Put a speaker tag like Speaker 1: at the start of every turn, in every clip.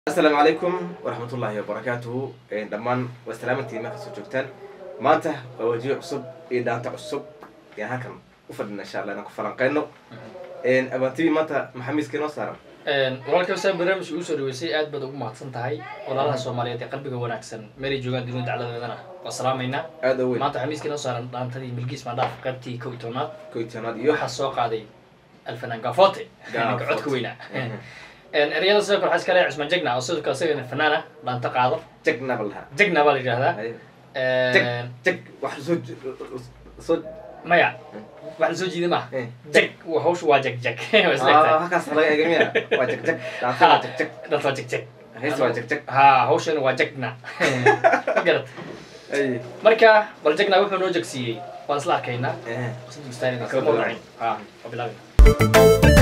Speaker 1: asalaamu calaykum waraxmatullaahi wabarakaatuhu dhammaan waa salaamantii meel kasoo joogtaan maanta waa wajiyo cusub iyo dhaanta cusub ayaan halkan u fadhina insha allah inaan ku falanqeyno abaantibi maanta maxamiiska inoo saaran
Speaker 2: walaalka wasaa barnaamijka ugu soo dhaweysay aad baad ugu mahadsan tahay walaalaha soomaaliyeed ee qalbiga wanaagsan meelay joogaan dunida dacladeedana waa salaamaynaa
Speaker 1: aada u weyn
Speaker 2: maanta xamiiska inoo saaran dhaantadii milgiis maandhaaf qaybtii kow iyo tobnaad
Speaker 1: koytanaad iyo
Speaker 2: waxaa soo qaaday alfanaan gafote ninka
Speaker 1: Gafote.
Speaker 2: codka weynaa ereyada sidoo kale waxaa iska leeyahay cusmaan jegna oo sidoo kale isagana fanaana dhaanto qaado
Speaker 1: jagna ba lahaa
Speaker 2: jegna baa la yidhahdaa
Speaker 1: Haye. jag jag wax soo soo
Speaker 2: maya wax la soo jiida maaha
Speaker 1: Eh.
Speaker 2: jeg waa hawsha waa jeg jeg waa isleegtahay
Speaker 1: Ah, halkaas laga eegamiya waa jag jag dhaanta waa jag jag
Speaker 2: dhanta waa jeg jeg
Speaker 1: heesta waa jag jag
Speaker 2: ha hawshana waa jegna ma garat
Speaker 1: Ay.
Speaker 2: marka bal jegna wuxuu noo jegsiiyey waan isla arkaynaa
Speaker 1: Eh.
Speaker 2: Kala mawduucin. ha waa bilaabina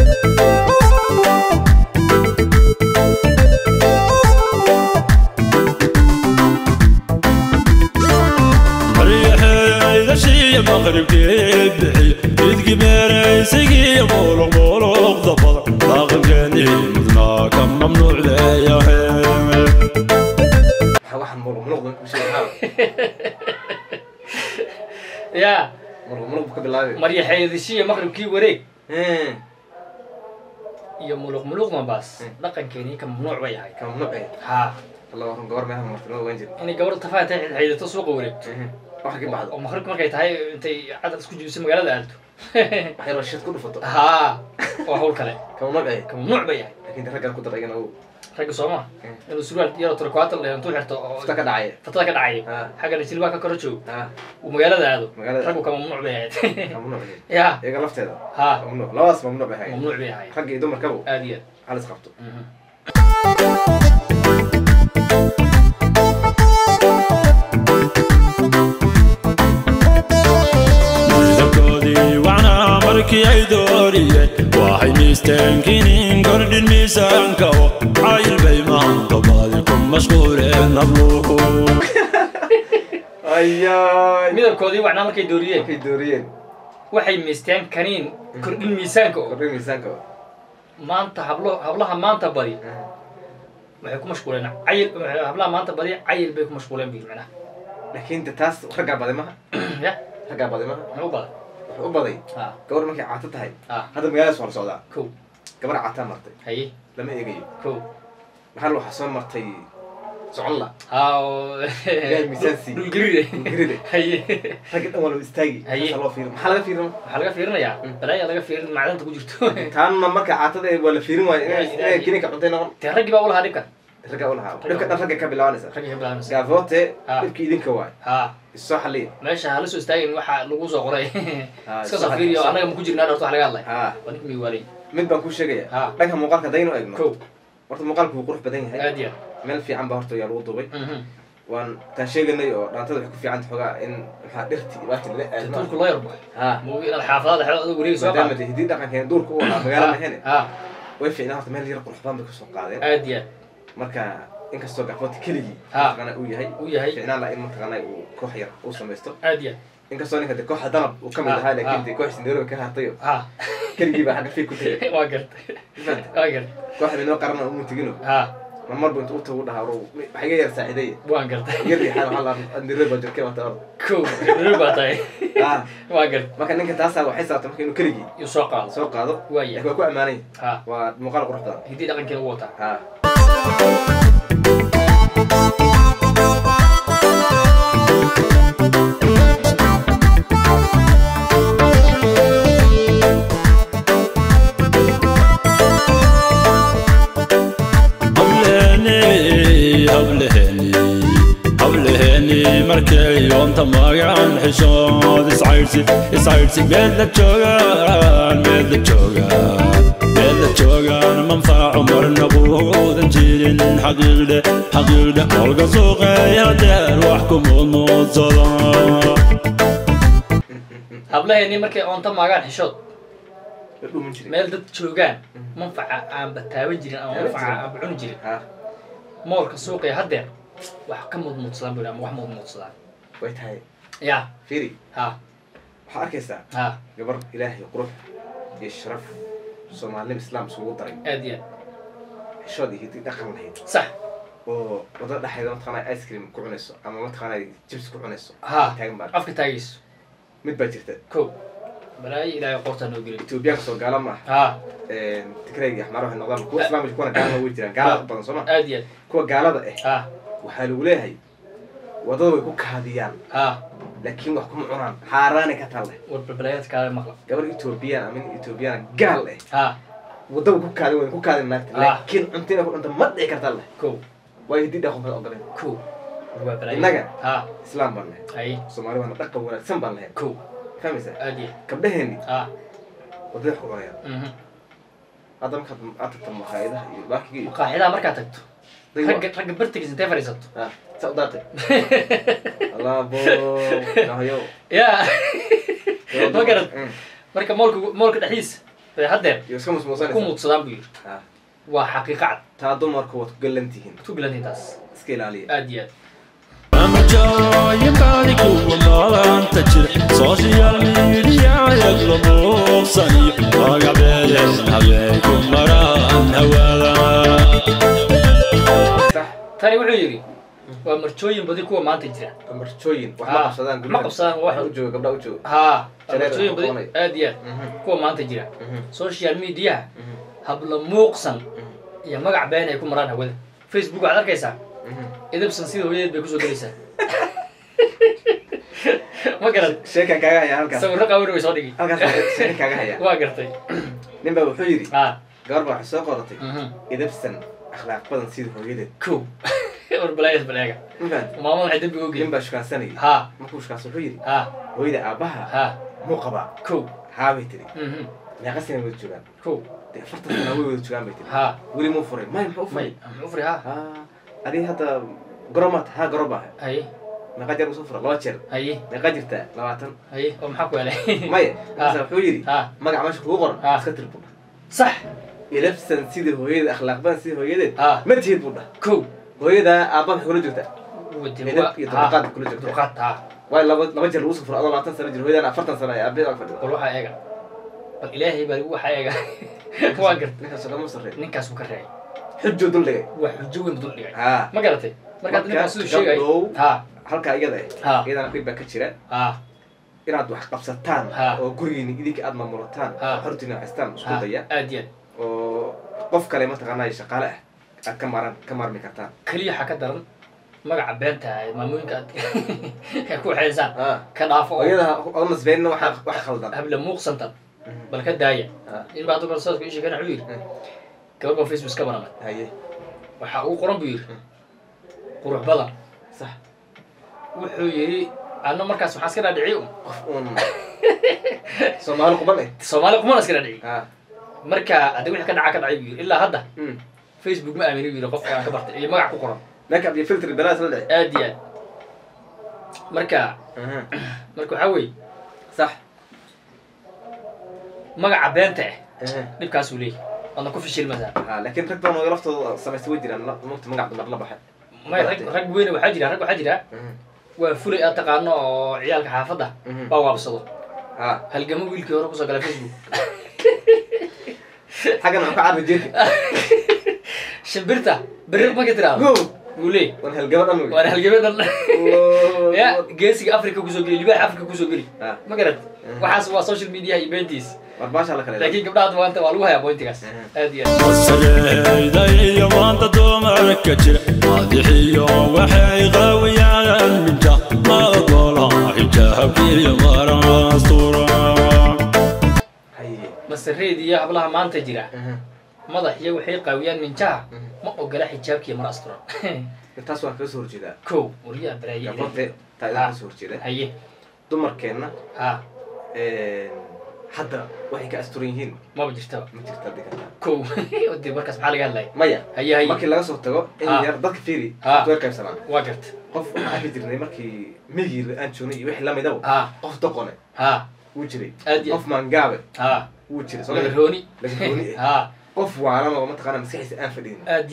Speaker 3: maryaxeydashiiyo maqribkeed bixi idki meeraysigiiyo muuluqmuuluqda badan dhaqankeennii mudnaa ka mamnuuc leeyahay
Speaker 1: Waxa- waxaan muruq muruq ku sheegay
Speaker 2: ya
Speaker 1: muruq muruq ka bilaabay
Speaker 2: maryaxeedishiyo maqribkii wareeg
Speaker 1: Eh.
Speaker 2: iyo muluq muluqdan baas
Speaker 1: Mm.
Speaker 2: dhaqankeenii ka mamnuuc bay ahayd
Speaker 1: ka mamnuuc eh
Speaker 2: ha
Speaker 1: alla waran gabar meelaha martinada waan jir
Speaker 2: inay gabadha tafaha intay xidxiidato suuqa wareegto
Speaker 1: wax ka baxdo
Speaker 2: oo maqribka markay tahay intay cadad isku jibiso magaalada aado
Speaker 1: wax yaroo shid ku dhufato
Speaker 2: ha waa hawl kale
Speaker 1: ka mamnuuc eh
Speaker 2: ka mamnuuc bay ahayd
Speaker 1: laakiin raggan ku darayana uu
Speaker 2: ragga sooma
Speaker 1: Mm.
Speaker 2: inuu surwaal yaro turkwaatal leh intuu xirto oo
Speaker 1: futa ka dhacaya
Speaker 2: fatada ka dhacay
Speaker 1: ha
Speaker 2: xaggana jilbaa ka koro joogo
Speaker 1: ha
Speaker 2: uu magaalada aado
Speaker 1: Magaalada.
Speaker 2: raggu ka mamnuuc bay ahayd
Speaker 1: ka mamnuuc eh
Speaker 2: ya
Speaker 1: iyaga lafteeda
Speaker 2: ha
Speaker 1: mamnuuc labadaas mamnuuc bay ahayd
Speaker 2: mamnuuc bay ahayd
Speaker 1: ragga iyo dumarkaba
Speaker 2: aad iyo
Speaker 1: halis qabto
Speaker 2: aad Mhm.
Speaker 3: midabkoodii wacnaa markii ay dooriyeen waxay miisteenkinin kordhin miisaanka oo cayil bay maanta baadi ku mashquuleen habluhu
Speaker 1: ayaay
Speaker 2: midabkoodii wacnaa markay dooriyeen
Speaker 1: markay dooriyeen
Speaker 2: waxay miisteen kaniin kordhin miisaanka oo
Speaker 1: kordhin miisaanka
Speaker 2: maanta hablo hablaha maanta badi waxay ku mashquuleen cayil hablaha maanta badi cayil bay ku mashquuleen bii macnaha
Speaker 1: laakiin de taas raggaa baday maha
Speaker 2: ya
Speaker 1: raggaa baday maha
Speaker 2: maxay u badan
Speaker 1: wuxuu u baday
Speaker 2: ha
Speaker 1: gabar markay caato tahay
Speaker 2: ha
Speaker 1: hadda magaaladaas waa la socdaa
Speaker 2: kow
Speaker 1: gabar caataa martay
Speaker 2: haye
Speaker 1: lama eegayo
Speaker 2: kow
Speaker 1: maxaa waxaa soo martay socon la
Speaker 2: ha oo
Speaker 1: Ilaahay miisaan siiyey.
Speaker 2: dhulgeride
Speaker 1: Dhulgeride.
Speaker 2: haye
Speaker 1: ragga dhan waa loo istaagi
Speaker 2: Haye.
Speaker 1: Maxaa loo fiirin maxaa laga fiirin
Speaker 2: waxaa laga fiirinayaa balaaya laga fiirin macdanta ku jirto
Speaker 1: taanna marka caatada ee waa la fiirin waayo inay
Speaker 2: Ilaahay.
Speaker 1: inay kininka cuntay noqon
Speaker 2: dee raggii baa ulahaa dhibkan
Speaker 1: raggaa u lahaa dhibka dhan ragga ka bilaabanaysa
Speaker 2: raggii ka bilaabanaysa
Speaker 1: gaafote
Speaker 2: Ah.
Speaker 1: dhibka idinka waay
Speaker 2: ha
Speaker 1: isoo xalliya
Speaker 2: meesha hala soo istaagin waxa lagu soo qoray
Speaker 1: Ha,
Speaker 2: iska
Speaker 1: soo
Speaker 2: soo fiiriyo
Speaker 1: xal-
Speaker 2: annaga ma ku jirnaa dhorta wax laga hadlay
Speaker 1: ha
Speaker 2: waa ninka miwaalay
Speaker 1: mid baan kuu sheegaya
Speaker 2: Ha.
Speaker 1: dhanka muuqaalka haddaynu eegno
Speaker 2: kow
Speaker 1: horta muuqaalku wuu qurux badan yahay
Speaker 2: aad iyo
Speaker 1: meel fiican baa horta yaa lagu duubay
Speaker 2: aad
Speaker 1: waan taan sheeganay oo dhaantada waxay ku fiican tahay xoogaa in maxaa dhirti baati lala aadno
Speaker 2: tuulku loo yarbo
Speaker 1: ha
Speaker 2: muu inaad xaafadaada xeelad adag wareegi soo
Speaker 1: maadaama
Speaker 2: qaado
Speaker 1: de hiddii dhaqankeena duurka u ahaa magaala mahene
Speaker 2: ha
Speaker 1: way fiicnaa horta meel yar qurux badan bay kusoo qaadeen
Speaker 2: aad iyo
Speaker 1: marka inkastoo gaafooti keligii
Speaker 2: Ha.
Speaker 1: mataqaana uu yahay
Speaker 2: u yahay
Speaker 1: fiicnaan la in mataqaana uu koox yar uu samaysto
Speaker 2: aad iyo
Speaker 1: inkastoo ninka de kooxa danab uu ka mid
Speaker 2: Ha,
Speaker 1: ahaa laakiin
Speaker 2: ha.
Speaker 1: de koox sindeeroga ka hartayo
Speaker 2: ha
Speaker 1: keligii baa xagga fiig ku tegay
Speaker 2: waa gartay
Speaker 1: Fahanta?
Speaker 2: waa gartay
Speaker 1: kooxda inoo qarana umu tegino
Speaker 2: ha
Speaker 1: ma marbu inta u tagu dhahaa ro waxa iga yar saacideeye
Speaker 2: waan gartay
Speaker 1: yar riixaan waxaa la andirada baa jirkay wata or
Speaker 2: kow rur baa tahay
Speaker 1: ha
Speaker 2: waa gartay
Speaker 1: marka ninka taasaa waxay saabtay marka inuu keligii
Speaker 2: iyo soo qaado
Speaker 1: soo qaado
Speaker 2: waaya
Speaker 1: laakiin waa ku ammaanay
Speaker 2: ha
Speaker 1: waa muuqaal qurux badan
Speaker 2: hiddii dhaqankeena ugu wataa
Speaker 1: ha
Speaker 3: hableeni hableeni hableeni markay yoonta magaan xishood iscaydhsi iscaydhsi meel la joogaan meel la joogaan meel la joogaan manfaaco marna buudan jirin xaqiiqdhe xaqiiqdhe olga suuqeeya deer wax ku muudmuudsada
Speaker 2: hablaheennii markay oonta maagaan xishood
Speaker 1: la dhumin jiray
Speaker 2: meel dad joogaan manfaca aan bataaban jirin ama manfaca aan bacuni jirin
Speaker 1: ha
Speaker 2: moolka suuqaya haddeer wax ka mudmuudsadaan buu ama wax mudmuudsadaan
Speaker 1: way tahay
Speaker 2: ya
Speaker 1: fiiri
Speaker 2: ha
Speaker 1: waxaa arkaysaa
Speaker 2: ha
Speaker 1: gabar ilaahay qurux iyo sharaf soomaalinima islaam isugu daray
Speaker 2: aad iyo
Speaker 1: xishood iyo hiddi dhaqan lahayd
Speaker 2: sax
Speaker 1: oo wadada dhexeeda mataqaanaa ice cream ku cunayso ama mataqaanaa jibs ku cunayso
Speaker 2: ha
Speaker 1: taagan baa
Speaker 2: afka taagayso
Speaker 1: mid baa jirta
Speaker 2: ko balaayo ilaahay qortaa noo gelin
Speaker 1: etoobiyaanka soo gaala maaha
Speaker 2: ha
Speaker 1: tigrayga axmaar waxay noqdaan kuwa islaamka kuwana gaalada way jiraan gaalada badan soo ma
Speaker 2: aad iyo
Speaker 1: kuwa gaalada ah
Speaker 2: ha
Speaker 1: waxaa lagu leeyahay wadada way ku kaadiyaan
Speaker 2: ha
Speaker 1: laakiin wax kuma cunaan xaaraanay ka talle
Speaker 2: war balbalaayaadka kaale maqla
Speaker 1: gabar etoobiyaan ama nin etoobiyaan gaal ah
Speaker 2: ha
Speaker 1: wadada way ku kaadin way ku kaadin naagta
Speaker 2: Ah.
Speaker 1: laakiin cuntina ku cunta ma dhici karta leh
Speaker 2: ko
Speaker 1: waayo hiddii dhaqan kala ogoleen
Speaker 2: ko waa balaayo
Speaker 1: Innaga?
Speaker 2: ha
Speaker 1: islaam baan lahay
Speaker 2: hay
Speaker 1: soomaali waana dhaqan wanaagsan baan lahay
Speaker 2: ko
Speaker 1: fahmaysaa
Speaker 2: aad iyo
Speaker 1: gabdhaheenni
Speaker 2: ha
Speaker 1: wadada wax ku cunayaan
Speaker 2: mhm
Speaker 1: hadda markaad aad tagto maqaayadaha iyo baakiga iyo
Speaker 2: maqaaxidaha markaad tagto
Speaker 1: day
Speaker 2: ragga ragga bartigiisa intee fadhiisato
Speaker 1: ah saa u daatay allaabo nahayo
Speaker 2: ya ma garad marka moolka moolka dhexdiisa bay haddeer
Speaker 1: iyo iska
Speaker 2: ku
Speaker 1: musmuusanaysa
Speaker 2: muudsadaan buu yidhi
Speaker 1: ah
Speaker 2: waa xaqiiqa cad
Speaker 1: taa dumarku waad ku gallan tihiin
Speaker 2: ku bilantii taas
Speaker 1: iska ilaaliya
Speaker 2: aad iyo aad
Speaker 3: amajooyinkaadi kuwa maanta jira social media yagla muuqsaniyo magabeeden habeenku maraan hawada
Speaker 1: sax
Speaker 2: tani wuxuu yidhi waa marjooyin badi kuwa maanta jira
Speaker 1: marjooyin wax
Speaker 2: Ah,
Speaker 1: ma qabsadaan
Speaker 2: ma qabsadaan, wax-
Speaker 1: u jooga gabdha u jooga
Speaker 2: ha waa
Speaker 1: Shareer
Speaker 2: marjooyin badi
Speaker 1: qabanay.
Speaker 2: aad iyo aad
Speaker 1: Mhm,
Speaker 2: kuwa maanta jira
Speaker 1: mhm,
Speaker 2: social mediaha
Speaker 1: mhm,
Speaker 2: habla muuqsan
Speaker 1: mhm,
Speaker 2: iyo magac been ay ku maraan hawada facebook waxaad arkaysaa
Speaker 1: mhm.
Speaker 2: idabsan sida hooyadeed bay kusoo gelaysaa ma garad
Speaker 1: sheekan kaaga haya halkaas
Speaker 2: sawirro qaawin way soo dhigi
Speaker 1: halkaas sheekan kaaga haya
Speaker 2: waa gartay
Speaker 1: nin baa wuxuu yidhi
Speaker 2: ha
Speaker 1: gabar baa waxay soo qoratay
Speaker 2: mhm.
Speaker 1: idabsan akhlaaq badan sida hooyadeed
Speaker 2: ko war balaayas baleega
Speaker 1: ma fahanti
Speaker 2: maamada waxay dembiga u
Speaker 1: nin
Speaker 2: geeyey
Speaker 1: baa shukaansanayay
Speaker 2: ha
Speaker 1: markuu shukaansa wuxuu yidhi
Speaker 2: ha
Speaker 1: hooyada aabbaha
Speaker 2: ha
Speaker 1: muu qabaa
Speaker 2: ko
Speaker 1: haabay tiri
Speaker 2: mhm.
Speaker 1: meeqa sana wada joogaan
Speaker 2: ko
Speaker 1: dee afartan sana way wada joogaan bay tiri
Speaker 2: ha
Speaker 1: weli muu furay may muxuu u
Speaker 2: may
Speaker 1: furay
Speaker 2: muxuu furi ha
Speaker 1: Ah, adiga hadda goromaad ha goroba
Speaker 2: haye
Speaker 1: meeqa jeer usoo fura laba jeer
Speaker 2: haye
Speaker 1: meeqa jirtaa labaatan
Speaker 2: haye oo maxaa ku helay
Speaker 1: maya markaasa wuxuu yidhi
Speaker 2: ha
Speaker 1: magac meesha kugu qoran
Speaker 2: Ah.
Speaker 1: iska tir buu dhah
Speaker 2: sax
Speaker 1: ilabsan sidii hooyadeed akhlaaq badan sidii hooyadeed
Speaker 2: Ah.
Speaker 1: ma tihid buu dhah
Speaker 2: ko
Speaker 1: hooyadaa aabba maxay kula joogtaa
Speaker 2: wadi
Speaker 1: Edeb iyo dulqaad kula joogtaa.
Speaker 2: dulqaad ha
Speaker 1: waayo laba laba jeer lagu soo fura adoo labaatan sano jir hooyadaan afartan sano ay aabbada ag fadhida
Speaker 2: bal waxaa eega bal ilaahay baa waxaa eega waa gartay
Speaker 1: ninkaas oo kama sarreey
Speaker 2: ninkaas uu ka reeyay
Speaker 1: xujuu dul dhigay
Speaker 2: waa xujo weyn dul dhigay
Speaker 1: haa
Speaker 2: ma garatay markaad
Speaker 1: Marka,
Speaker 2: ninkaas siduu sheegay
Speaker 1: gabdhow.
Speaker 2: ha
Speaker 1: halkaa iyada
Speaker 2: Ha.
Speaker 1: ah iyadana dhib baa ka jira
Speaker 2: ha
Speaker 1: inaad wax qabsataan
Speaker 2: Ha.
Speaker 1: oo gurigiini idinka aad maamulataan
Speaker 2: Ha.
Speaker 1: oo xortiina haystaan isku
Speaker 2: ha
Speaker 1: daya
Speaker 2: aad iyo aad
Speaker 1: oo qof kale mataqaanaa shaqaale ah aad ka maaran ka maarmi kartaan
Speaker 2: keliya waxaa ka daran magaca beenta ah ee maamooyinka aad ay ku waxaysaan
Speaker 1: Ah.
Speaker 2: ka dhaafo
Speaker 1: oo
Speaker 2: oo
Speaker 1: iyada oo nasbeenna waxa wax khaldan
Speaker 2: habla muuqsantan bal ka daaya
Speaker 1: Ah.
Speaker 2: in baa hadda kale sooska ii sheegana wuxuu yidhi
Speaker 1: Mm.
Speaker 2: gabar baa facebook ka baranay
Speaker 1: haye
Speaker 2: waxaa ugu qoran buu yidhi
Speaker 1: Mm.
Speaker 2: qurux badan
Speaker 1: sax
Speaker 2: wuxuu yidhi anna markaas waxaan iska dhaadhiciy un
Speaker 1: qof uun soomaali quban eh
Speaker 2: soomaali kumana iska dhaadhiciy
Speaker 1: ah
Speaker 2: marka haddi wixii ka dhaca ka dhacay buu yidhi ilaa hadda
Speaker 1: Mm.
Speaker 2: facebook ma aamini buu yidhi qofka aan ka bartay iyo magac ku qoran
Speaker 1: makeup iyo filter balaas la dhici
Speaker 2: aad iyo aad marka
Speaker 1: Mhm.
Speaker 2: marka waxaa weeye
Speaker 1: sax
Speaker 2: magaca beenta ah
Speaker 1: Mhm.
Speaker 2: dhibkaasuu leeyahy waadna ku fishilmasaa
Speaker 1: Ah, laakiin rag badan oo laftooda samaystay way jiraan la- mugta magac dumar la baxay
Speaker 2: may rag rag weyne waxaa jira rag waxaa jira
Speaker 1: Mhm.
Speaker 2: waa fulay aad taqaano oo ciyaalka xaafadda
Speaker 1: Mhm.
Speaker 2: baa waabsado
Speaker 1: ah
Speaker 2: halgamo wiilkii hore kusoo gala facebook
Speaker 1: xaggan aan ka carri jeeti
Speaker 2: shimbirta berri markay tiraahdo
Speaker 1: go
Speaker 2: wuu leey
Speaker 1: wan halgama dhan wey
Speaker 2: waana halgame dhan
Speaker 1: Woo.
Speaker 2: ya geesiga africa kusoo geli libaaxa africa kusoo geli
Speaker 1: Ah.
Speaker 2: ma garat
Speaker 1: Mhm.
Speaker 2: waxaas waa social media iyo beentiis
Speaker 1: war baasha la kale
Speaker 2: laakiin gabdhaha maanta waa lagu hayaa pointigaas
Speaker 1: Mhm.
Speaker 2: aad iyo aad
Speaker 3: wasareyda iyo maanta dumarka jira madaxiyo waxay qawiyaan minja ma ogola xijaabkiyo marastura
Speaker 1: haye
Speaker 2: masareed iyo hablaha maanta jira
Speaker 1: Mhm.
Speaker 2: madax iyo waxay qaawiyaan minjaha
Speaker 1: Mhm.
Speaker 2: ma ogola xijaabkiiyo mar asturan
Speaker 1: taas waan kaga soo horjeedaa
Speaker 2: kow waryaa baraaye
Speaker 1: gabadhe taa
Speaker 2: Ah.
Speaker 1: idin kaga soo horjeeda
Speaker 2: haye
Speaker 1: dumarkeenna
Speaker 2: ha
Speaker 1: hadda waxay ka asturan yihiin
Speaker 2: maba jirtaba
Speaker 1: ma jirta digata
Speaker 2: kow de markaas maxaa laga hadlaya
Speaker 1: maya
Speaker 2: haye haye
Speaker 1: markii laga soo tago in
Speaker 2: Ah.
Speaker 1: yar dadka fiiri
Speaker 2: Ah.
Speaker 1: way qaybsanaan
Speaker 2: waa garta
Speaker 1: qof waxaan arki jirnay markii migii aan joognay iyo wixii lamidaba
Speaker 2: ha
Speaker 1: qof doqone
Speaker 2: ha
Speaker 1: wuu jiray
Speaker 2: aad iyo
Speaker 1: qof maangaabe
Speaker 2: ha
Speaker 1: wuu jiray soo
Speaker 2: lagarooni
Speaker 1: lagarooni eh.
Speaker 2: ha
Speaker 1: qof waalan oo mataqaana maskaxiisa aan fadhiin
Speaker 2: aad iyo aad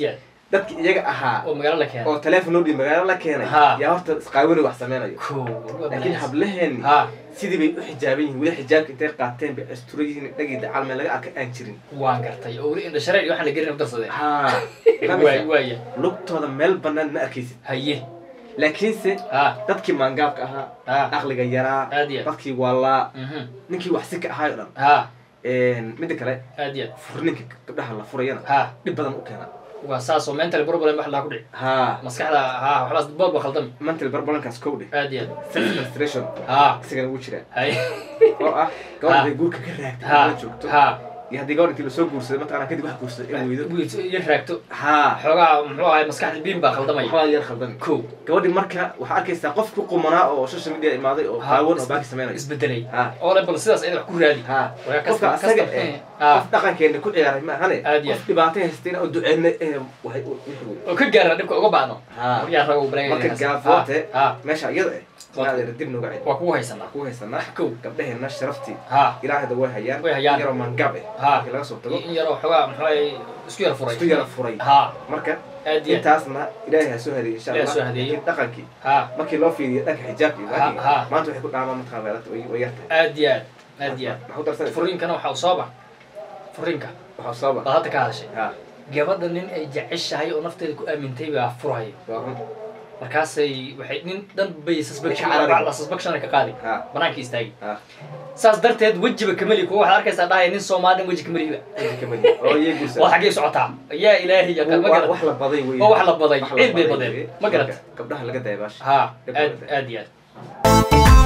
Speaker 1: dadki iyaga ahaa
Speaker 2: oo magaalo la keenay
Speaker 1: oo teleefon loo dhiib magaalo la keenay
Speaker 2: Ha.
Speaker 1: yaa horta isqaawani wax sameynayo
Speaker 2: Koo, waa
Speaker 1: laakiin
Speaker 2: balaas.
Speaker 1: hablaheeni
Speaker 2: ha
Speaker 1: sidii bay u xijaaban yihiin weli xijaabka intay qaateen bay astura yihiin dhagii dacal meel laga arka aan jirin
Speaker 2: waan gartay oo weli indha shareer iyo waxaan la gelin u darsadeen
Speaker 1: ha
Speaker 2: waay waaya
Speaker 1: lugtooda meel banaan ma arkaysid
Speaker 2: haye
Speaker 1: laakiinse
Speaker 2: ha
Speaker 1: dadkii maangaabka ahaa
Speaker 2: ha
Speaker 1: aqliga yaraa
Speaker 2: aad iyo aad
Speaker 1: dadkii waalaa
Speaker 2: Mhm.
Speaker 1: ninkii wax si ka ahaay o dhan
Speaker 2: ha
Speaker 1: midda kale
Speaker 2: aad iyo aad
Speaker 1: furninka gabdhaha la furayana
Speaker 2: ha
Speaker 1: dhib badan u keena
Speaker 2: waa saas oo mental problem wax laa ku dhici
Speaker 1: ha
Speaker 2: maskaxda ha waxbaas boodba khaldami
Speaker 1: mental barbalankaas kow dheh
Speaker 2: aad iyo aad
Speaker 1: self frustration
Speaker 2: ha
Speaker 1: isagana wuu jiraa
Speaker 2: haye
Speaker 1: oo ah
Speaker 2: Ha.
Speaker 1: gabadha bay guurka ka raagtay
Speaker 2: ha
Speaker 1: la joogto
Speaker 2: ha
Speaker 1: iyo haddii gabadh intii lasoo guursaday mataqana kadib wax guursaday in weydo
Speaker 2: wiil iyo raagto
Speaker 1: ha
Speaker 2: xoogaa muxuu ahay maskaxda biin baa khaldamaya
Speaker 1: waxbaa yar khaldan
Speaker 2: kow
Speaker 1: gabadhi marka waxaa arkaysaa qof ku qumanaa oo social media imaaday oo
Speaker 2: Ha,
Speaker 1: qaawan oo
Speaker 2: is-
Speaker 1: baaki sameynaya
Speaker 2: isbedelay
Speaker 1: ha
Speaker 2: oo le bal sidaas ina wax ku raadi
Speaker 1: ha
Speaker 2: Waa
Speaker 1: qofka
Speaker 2: custom-
Speaker 1: asaga
Speaker 2: custom-
Speaker 1: eh
Speaker 2: ha.
Speaker 1: qof dhaqankeena ku ciyaaray ma ahane
Speaker 2: Aad iyo
Speaker 1: qof dhibaato haystayna oo duceyna eh waxay u wixii
Speaker 2: oo ka gaara dhibka uga baano
Speaker 1: ha
Speaker 2: maryaa rago balay
Speaker 1: marka gaafoote
Speaker 2: ha
Speaker 1: meesha iyada eh maadeera dib nooga celi
Speaker 2: waa kugu haysanaa
Speaker 1: ku haysanaa
Speaker 2: kow
Speaker 1: gabdhaheena sharaftii
Speaker 2: ha
Speaker 1: ilaahda way hayaan
Speaker 2: Way hayaan.
Speaker 1: yaroo maangaab eh
Speaker 2: Ha.
Speaker 1: markii laga soo tago
Speaker 2: in yaroo xoogaa muxuu ahay isku yara furay
Speaker 1: isku yara furay
Speaker 2: ha
Speaker 1: marka
Speaker 2: aad iyo aad
Speaker 1: intaasna ilaahay ha soo hadeeyey insha
Speaker 2: Ilaahay
Speaker 1: allah
Speaker 2: soo hadeeyo.
Speaker 1: laakiin dhaqankii
Speaker 2: ha
Speaker 1: markii loo fiiriyo dhanka xijaabka iyo
Speaker 2: Ha,
Speaker 1: baagiga
Speaker 2: ha.
Speaker 1: maanta waxay ku dhaamaan mataqaan weelata way way yartahay
Speaker 2: aad iyo aad aad iyo aad
Speaker 1: maxaa u darsanaysa
Speaker 2: furiinkana waxaa u sooba furiinka
Speaker 1: waxaa soo
Speaker 2: baad
Speaker 1: bax
Speaker 2: hadda ka hadashay
Speaker 1: ha
Speaker 2: gabadha nin ay jeceshahay oo nafteeda ku aamintay baa furaya
Speaker 1: waa run
Speaker 2: markaasay waxay nin dhan bay suspicion
Speaker 1: Way ka carari.
Speaker 2: suspicion ka qaadi
Speaker 1: ha
Speaker 2: banaanka istaagi
Speaker 1: ha
Speaker 2: saas darteed wejiba kameli kuwa waxaad arkaysaa dhahaya nin soomaali dhan weji kameliba
Speaker 1: inta ka madi oo iyagu
Speaker 2: waa xaggay socotaa yaa ilaahi yaqaan ma garat
Speaker 1: wax la baday wey
Speaker 2: oo wax la baday
Speaker 1: Wax la
Speaker 2: ciid bay
Speaker 1: baday
Speaker 2: badeen
Speaker 1: wey.
Speaker 2: ma garat
Speaker 1: Marka, gabdhaha laga daya baasha
Speaker 2: ha
Speaker 1: Dhib
Speaker 2: aad
Speaker 1: badan.
Speaker 2: aad iyo aad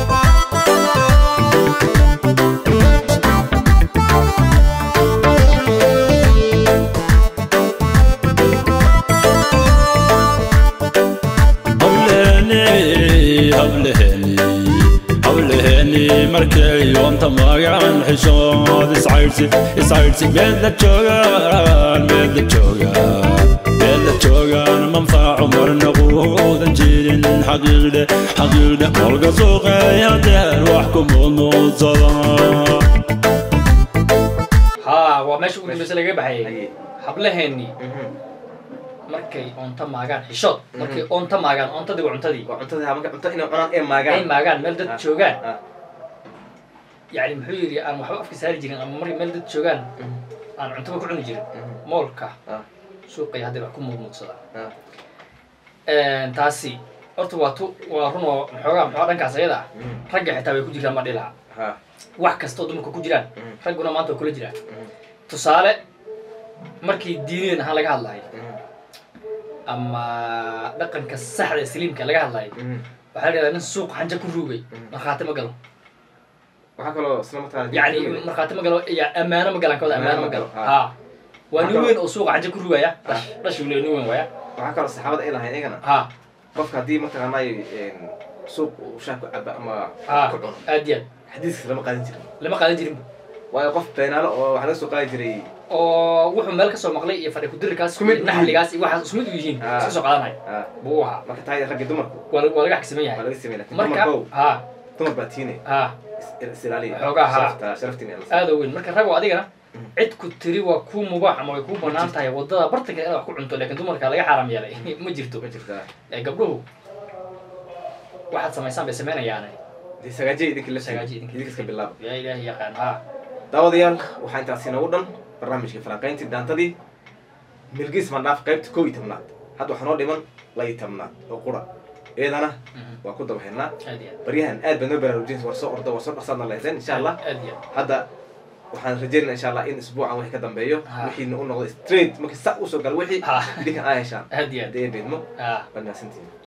Speaker 3: hawleheni hawleheni hawleheni markay yoonta magaan xishood iscaydhsi iscaydhsi meedla joogaan meedla joogaan meedla joogaan manfaaco marna quudan jirin xaqiiqdhe xaqiiqdhe molga suuqeey hadeer wax ku mudmuudsada
Speaker 2: ha waa meesha ugu dambeysa lagaga baxayay
Speaker 1: Haye.
Speaker 2: hablaheennii
Speaker 1: Mhm.
Speaker 2: markay oonta maagaan xishood markay oonta maagaan oontadii waa cuntadii
Speaker 1: waa cuntada ha marka cunto inay cunaan ee
Speaker 2: ay
Speaker 1: maagaan
Speaker 2: maagaan meel dad
Speaker 1: Ha.
Speaker 2: joogaan
Speaker 1: Ha.
Speaker 2: yani muxuu yidhi aan waxba afka saari jirin ama markay meel dad joogaan
Speaker 1: Mhm.
Speaker 2: aan cuntaba ku cuni jirin
Speaker 1: Mhm.
Speaker 2: moolka
Speaker 1: Ha.
Speaker 2: suuqay haddii wax ku muudmuudsadaa
Speaker 1: Ha.
Speaker 2: taasi horta waa tu waa run oo maxoogaa maxoogaa dhankaas ayada ah
Speaker 1: Mhm.
Speaker 2: ragga xitaa way ku jiraan ma dhilaha
Speaker 1: Ha.
Speaker 2: wax kasta oo dumarka ku jiraan
Speaker 1: Mhm.
Speaker 2: ragguna maanta waa kula jiraan
Speaker 1: Mhm.
Speaker 2: tusaale markii diiniyan ahaan laga hadlayo
Speaker 1: Mhm.
Speaker 2: ama dhaqanka saxda ee saliimka laga hadlayo
Speaker 1: Mhm.
Speaker 2: waxaa la yidhahdaa nin suuq xanja ku ruugay
Speaker 1: Mhm.
Speaker 2: markhaati ma galo
Speaker 1: waxaa kaloo isla mataqaana
Speaker 2: yani markhaati ma galo ya ammaano ma galaan kooda ammaano ma galo ha waa nin
Speaker 1: Marka-
Speaker 2: weyn oo suuqa xanja ku ruugaya dhash dhash uu leeyahay nin weyn waaya
Speaker 1: waxaa kaloo saxaabada ay lahayn iyagana
Speaker 2: ha
Speaker 1: qofka haddii mataqaanay suuq uu shaah ku caba ama
Speaker 2: ha
Speaker 1: ku cuno
Speaker 2: aad iyo aad
Speaker 1: xadiiskiisa lama qaadan jirin
Speaker 2: lama qaadan jirinba
Speaker 1: waayo qof beenaalo oo waxaa laga soo qaadi jiray
Speaker 2: oo wuxuu meel kasoo maqlay iyo fadhi kudirikaas
Speaker 1: Isku mid
Speaker 2: iyo
Speaker 1: u
Speaker 2: naxligaas iyo waxaas isku mid u yihiin
Speaker 1: Ah.
Speaker 2: iska soo qaadanaya
Speaker 1: ha
Speaker 2: buu ahaa
Speaker 1: marka tahay ragga dumarku
Speaker 2: waa la- waa laga xagsiman
Speaker 1: waa
Speaker 2: yahay
Speaker 1: laga sameyn lakin
Speaker 2: marka
Speaker 1: dumarkow
Speaker 2: ha
Speaker 1: dumar baa tiine
Speaker 2: ha
Speaker 1: is ilaaliya
Speaker 2: Xoogaa, ha.
Speaker 1: sharafta sharaftiin in la
Speaker 2: aada weyn marka rag oo adigana
Speaker 1: Mhm.
Speaker 2: cid ku tiri waa kuu mubaax ama way kuu banaan tahay wadada bartanka inaad wax ku cunto laakiin dumarka laga xaaraam yeelay ma jirto
Speaker 1: ma jirtaa
Speaker 2: ee gabdhuhu waxaad samaysaan bay samaynayaane
Speaker 1: dee sagaajiya idinka la
Speaker 2: Sagaajiya
Speaker 1: sagaajiya
Speaker 2: idinka.
Speaker 1: idinka iska bilaaba
Speaker 2: yaa ilaahi yaqaan ha
Speaker 1: daawadayaal waxaa intaasi inoogu dhan barnaamijkii falanqayntii daantadii milgiis mandhaaf qaybta kow iyo tobnaad hadda waxaa noo dhiman laba iyo tobnaad oo qura iyadana
Speaker 2: Mhm.
Speaker 1: waa ku daba haynaa
Speaker 2: aad iyo
Speaker 1: baryahan aad baad noo baraarujinaysa war soo ordo war soo dhaqsaadna lahayseen insha allah
Speaker 2: aad iyo
Speaker 1: hadda waxaan rajeynaa insha allah in isbuucan wixii ka dambeeyo
Speaker 2: Ha.
Speaker 1: wixiina u noqdo straight markii sa usoo galo wixii
Speaker 2: Ha.
Speaker 1: idinkan aa heshaan
Speaker 2: aad iyo aad
Speaker 1: haddii ay beedmo
Speaker 2: ha
Speaker 1: waad mahadsantihiin